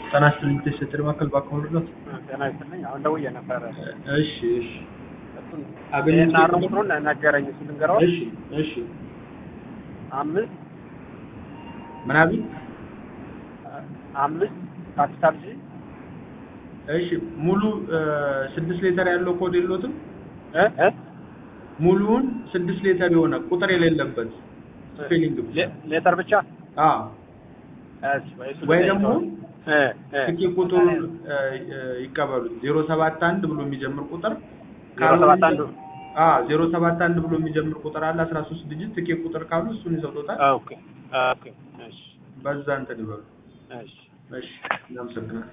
ጤና ይስጥልኝ ተሰጥር ማከል ባከውልሎት ጤና ይስጥልኝ። አሁን ደውዬ ነበረ። እሺ እሺ እሱን አገኘሁት። ይሄን አርም ቁጥሩን ነገረኝ። እሱ ልንገረው እሺ እሺ አምስት ምናምን አምስት ካፒታል ጂ እሺ ሙሉ ስድስት ሌተር ያለው ኮድ የለዎትም? እ እ ሙሉውን ስድስት ሌተር የሆነ ቁጥር የሌለበት ስፔሊንግ ብቻ ሌ- ሌተር ብቻ አዎ እሺ፣ ወይ እሱ ወይ ልጠይቀው። ደግሞ እ እ ትኬት ቁጥሩን እ፣ እ፣ ይቀበሉት ዜሮ ሰባት አንድ ብሎ የሚጀምር ቁጥር ዜሮ ሰባት አንዱ ዜሮ ሰባት አንድ ብሎ የሚጀምር ቁጥር አለ አስራ ሶስት ዲጂት ትኬት ቁጥር ካሉ እሱን ይሰጡታል ኦኬ ኦኬ እሺ በዛ እንትን ይበሉ እሺ እሺ እናመሰግናለን